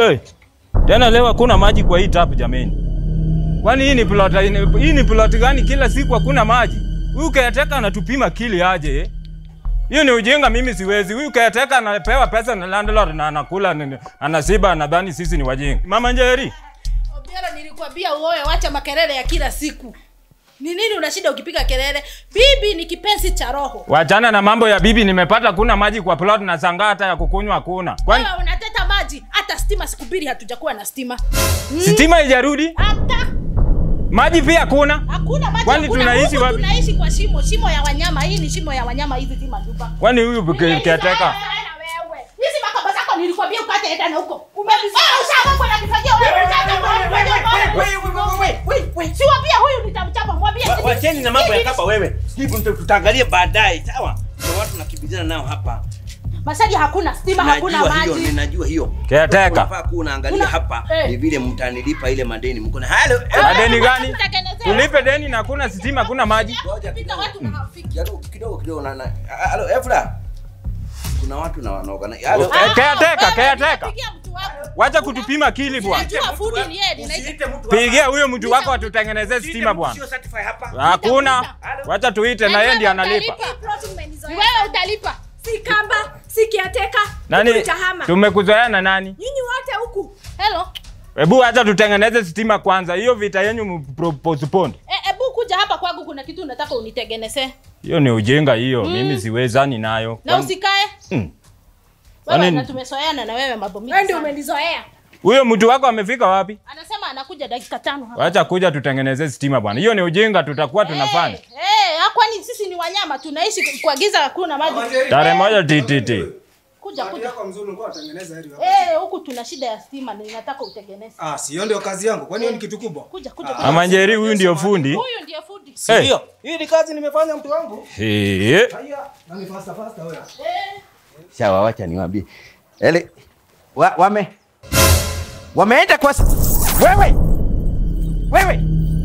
Hey, tena leo hakuna maji kwa hii tap jameni. Kwani hii ni plot hii ni plot gani kila siku hakuna maji? Huyu caretaker anatupima kili aje eh? Hiyo ni ujinga, mimi siwezi. Huyu caretaker anapewa pesa na landlord na anakula nini, anasiba anadhani sisi ni wajinga. Mama Njeri, Obiero, nilikwambia uoe, wacha makelele ya kila siku. Ni nini unashinda ukipiga kelele? Bibi ni kipenzi cha roho. wachana na mambo ya bibi, nimepata kuna maji kwa plot na sangaa hata ya kukunywa hakuna. Kwani Wewe unateta maji, hata stima siku mbili hatujakuwa na stima. Mm, stima haijarudi? Hata Maji pia hakuna? hakuna maji. Kwani hakuna. tunaishi Huku wapi? Tunaishi kwa shimo, shimo ya wanyama. Hii ni shimo ya wanyama, hizi si madupa. Kwani huyu caretaker Hizi makaba zako nilikwambia ukate enda na huko. Umevisaa ushaka kwa nakifanyia wewe. Siwambia huyu nitamchapa, mwambie. Wa- Wacheni na mambo ya Hivi- kapa wewe. Hivi ndio tutaangalia baadaye, sawa? Kuna watu nakimbizana nao hapa. Masaji hakuna stima, hakuna Najua hiyo, maji. ninajua hiyo. Caretaker. Unafaa kuwa unaangalia Una- hapa eh. ni vile mtanilipa ile madeni. Mko na halo. eh, Madeni gani? Tutengenezee. Tulipe deni na hakuna stima, hakuna maji. Ngoja Pita kidogo. watu na hawafiki. Kidogo kidogo kidogo na na halo Efra. Kuna watu na wanaoga. Halo. Eh, caretaker, wewe, caretaker. ninapigia mtu wako. Wacha kutupima kili bwana. Najua fundi ni yeye, ninaishi. Usiite mtu Pigia huyo mtu wako atutengenezee stima bwana. Sio certify hapa. Hakuna. Wacha tuite na yeye ndiye analipa. Wewe utalipa. si kamba si kiateka Nani? Utahama. Tumekuzoea na nani? nyinyi wote huku Hello. Hebu acha tutengeneze stima kwanza. Hiyo vita yenu mpro- postpone. Eh, ebu kuja hapa kwangu kuna kitu nataka unitengenezee. Hiyo ni ujinga hiyo. Mimi siwezani nayo. Na Kwani- usikae. Mm. Wewe Kwani- na tumesoeana na wewe mambo mingi. wewe ndio sana. umenizoea Huyo mtu wako amefika wapi? Anasema anakuja dakika tano hapa. Wacha kuja tutengeneze stima bwana. Hiyo ni ujinga tutakuwa tunafanya. Eh, eh, ah, kwani sisi ni wanyama tunaishi kwa giza hakuna maji. Tarehe moja TTT. Kuja kuja. yako mzuri ulikuwa unatengeneza hili hapa. Eh, huku tuna shida ya stima na ninataka utengeneze. Ah, si hiyo ndio kazi yangu. Kwani hiyo ni kitu kubwa? Kuja kuja. kuja. Mama Njeri huyu ndio fundi. Huyu ndiye fundi. Eh. Ndio. Hii ni kazi nimefanya mtu wangu. Eh. Haya, na ni fasta fasta wewe. Sawa, wacha niwaambie. Ele wa, wame wameenda kwa s- wewe wewe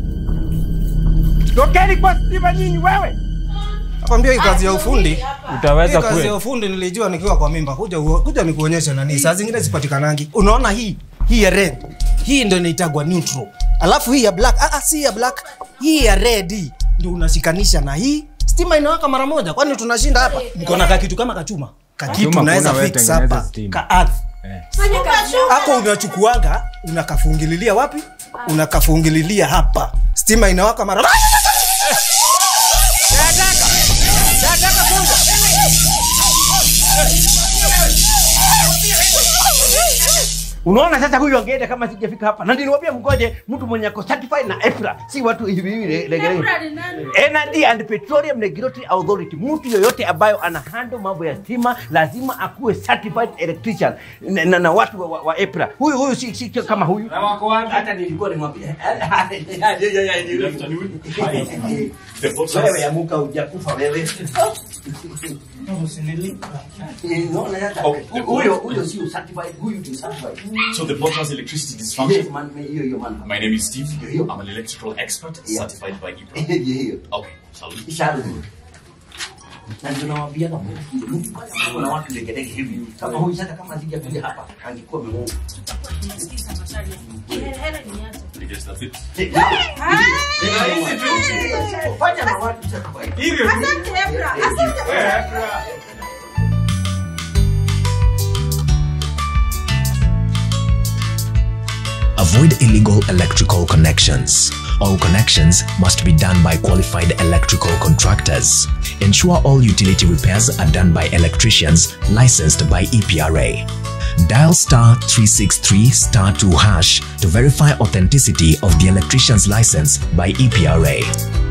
tokeni kwa stima nyinyi wewe Nakwambia hii kazi ya ufundi. Hii Utaweza kazi ya kweli? ufundi nilijua nikiwa kwa mimba. Kuja uo- kuja nikuonyeshe nani. Saa zingine sipatikanangi. Unaona hii? Hii ya red. Hii ndio inaitagwa neutral. Alafu hii ya black. Ah, ah si ya black. Hii ya red hii ndio unashikanisha na hii. Stima inawaka mara moja. Kwani tunashinda hapa? Mko na kakitu kama kachuma. Kakitu Kachuma unaweza kuna wewe fix tengeneza hapa stima. ka earth fanya kazi Hapo unachukuaga unakafungililia wapi? Unakafungililia hapa. Stima inawaka mara unaona sasa huyu angeenda kama sijafika hapa na niliwaambia mgoje mtu mwenye ako certified na EPRA si watu hivi hivi le- legelege Energy and Petroleum Regulatory Authority, mtu yoyote ambayo ana handle mambo ya stima lazima akuwe certified electrician na, na, na watu wa, wa, wa EPRA. Huyu huyu si, si kama huyu. Hata nilikuwa nimwambia wewe amuka hujakufa wewe. Unaona sasa, huyo huyo si certified, huyu ni certified. So the boat has electricity Yes, dysfunction. man, hiyo hiyo man. My name is Steve. Yeah. I'm an electrical expert Yeah. certified by EPRA. Hiyo hiyo. Okay, salute. Ishara. Na ndio nawaambia kama mtu kama na watu legelege hivi kama huyu sasa kama sijakuja hapa angekuwa amemuua. Because that's it. Fanya na watu sasa kwa hivi. asante Ebra asante Avoid illegal electrical connections. All connections must be done by qualified electrical contractors. Ensure all utility repairs are done by electricians licensed by EPRA. Dial star 363 star 2 hash to verify authenticity of the electrician's license by EPRA.